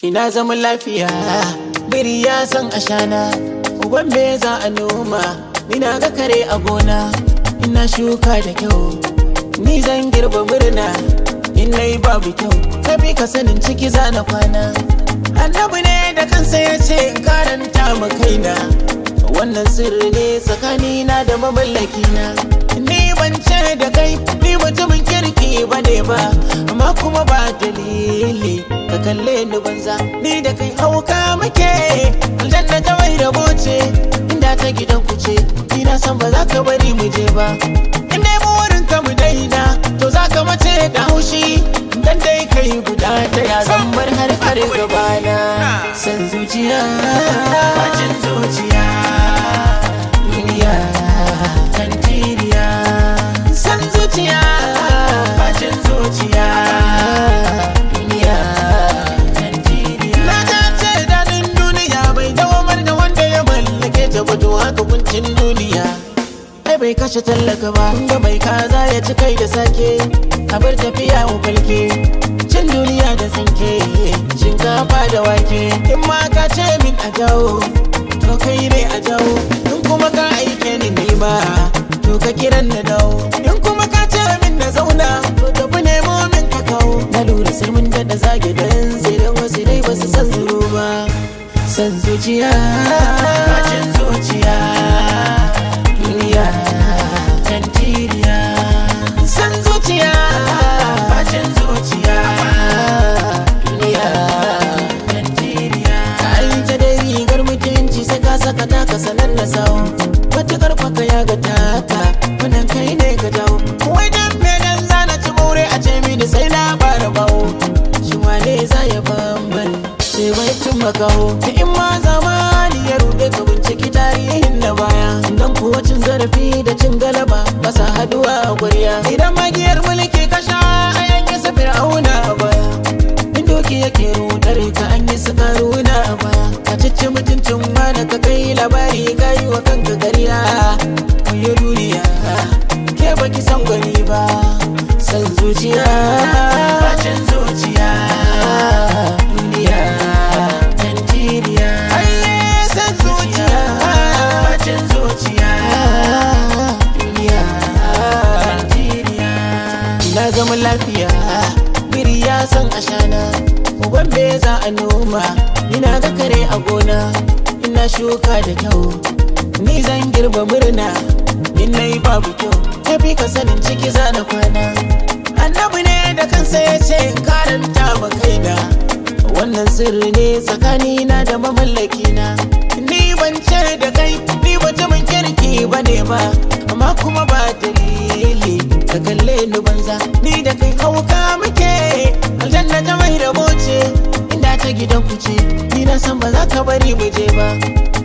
Ina zaman lafiya, biri ya san ashana, uban me za a noma, ni na ga kare a gona, ina shuka da kyau, ni zan girba murna, in na yi babu kyau, kabi ka sanin ciki za na kwana. Annabi ne da kansa ya ce in karanta ma kaina, wannan sirri ne tsakanina da mamallakina. Ni ban ce da kai, ni mutumin kirki ba ne ba, amma kuma ba dalili. ka kalle ni banza ni da kai hauka muke aljanna ta wai rabo ce inda ta gidan ku ce ni na san ba za ka bari mu je ba in dai burin ka mu daina to za ka mace da haushi dan dai kai guda ta ya zan bar har har gabana san zuciya bacin zuciya duniya tantiriya san zuciya bacin zuciya duniya Na ce daɗin duniya bai dawamar da wanda ya mallake ta ba to haka kuncin duniya. Ai bai kashe tallaka ba, ga mai kaza ya ci kai da sake, a bar tafiya mu falke. Cin duniya da tsinke, shinkafa da wake, in ma ka ce min a jawo, to kai ne a jawo. In kuma ka aike ni nima, to ka kiran na dawo. In kuma ka ce min na zauna, to tafi nemo min ka kawo. Na lura sai mun daɗa zage don tsirin wasu dai ba su san zuru ba. San zuciya, bacin zuciya, duniya, tantiriya. San zuciya, bacin zuciya, duniya, tantiriya. Ka aita dai rigar mutunci sai ka saka taka sanan da sawo. Matukar kwaka ya ga taka, wannan kai ne ka dawo. Wai dan me dan zana ci more a ce mini sai na fara bawo. Shi wane za ya bamban sai bai tun makaho. Da in ma zamani ya ruɗe ka binciki tarihin na baya. Dan kuwa cin zarafi da cin galaba ba sa haduwa a gwarya. Idan magiyar mulki ka sha a yanke sa fir'auna a baya. In doki yake rudar ka an yi su karuna a baya. Ka cici mutuncin wani ka kai labari ka yi wa kanka gariya. Kuyi duniya ke baki san gwani ba. San zuciya, bacin zuciya, duniya, tantiriya. Aye, san zuciya, bacin zuciya, duniya, tantiriya. Ina zaman lafiya, biri ya san ashana, uban me za a noma, ina ga kare a gona, ina shuka da kyau, ni zan girba murna, in na yi babu kyau, tafi ka sanin ciki za na kwana. Annabi ne da kansa ya ce in karanta ma kaina, wannan sirri ne tsakanina da mamallakina. Ni ban ce da kai, ni mutumin kirki ba ne ba, amma kuma ba dalili. Ka kalle ni banza, ni da kai hauka muke, aljanna ta mai rabo ce, inda ta gidan ku ce, ni na san ba za ka bari mu je ba.